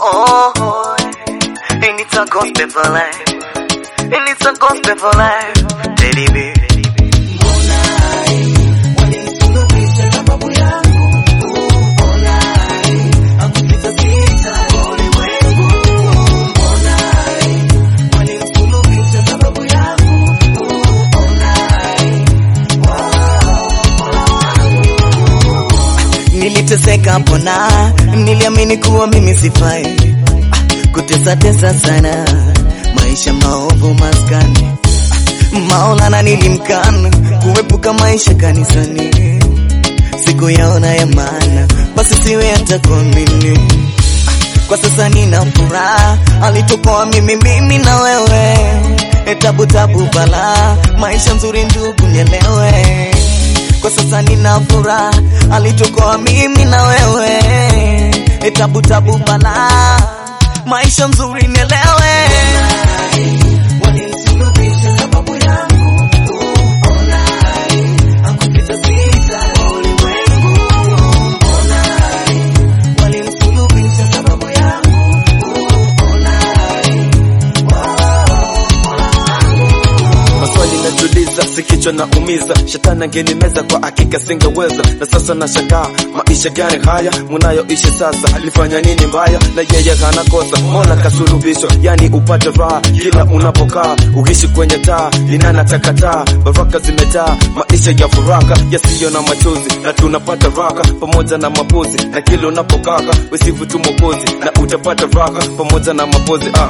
Oh, and it's a gospel for life. And it's a gospel for life. Teddy bear. Niliteseka pona, niliamini kuwa mimi sifai, Ah, kutesa tesa sana, maisha maovu maskani, Ah, Maulana nilimkana, kuepuka maisha kanisani, siku yaona ya maana, basi siwe hata kuamini. Ah, Kwa sasa nina furaha, alitukoa mimi mimi na wewe, E, tabu tabu bala, maisha nzuri ndugu nielewe kwa sasa nina furaha, alitukoa mimi na wewe, E, tabu tabu bala, maisha nzuri nielewe. maswali najiuliza, si kichwa na umiza, shetani angenimeza kwa hakika singeweza. Na sasa nashangaa maisha gani haya munayoishi sasa, alifanya nini mbaya na yeye hana kosa? Mola kasulubishwa, yani upate raha kila unapokaa, uishi kwenye taa linana takataa, baraka zimejaa, maisha ya furaha yasiyo na machozi, na tunapata raha pamoja na mapozi, na kila unapokaka wesivu tu Mwokozi, na utapata raha pamoja na mapozi ah.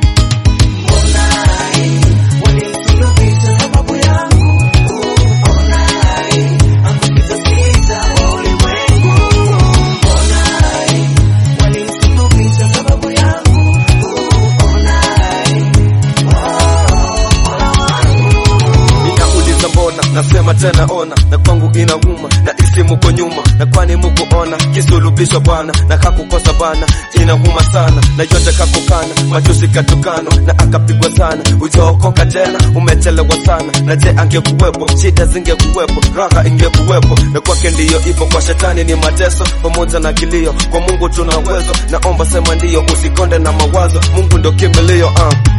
Ninauliza mbona, nasema tena ona, na kwangu inauma, na isi muko nyuma, na kwani muku ona, kisulubishwa Bwana, na kakukosa bana, inauma sana, na yote kakukana, machozi katukano, na akapigwa sana, ujaokoka tena, umechelewa sana, na je angekuwepo, shida zingekuwepo, raha ingekuwepo, na kwake ndiyo ipo, kwa shetani ni mateso, pamoja na kilio, kwa Mungu tuna uwezo, naomba sema ndiyo, usikonde na mawazo, Mungu ndo kimbilio, uh.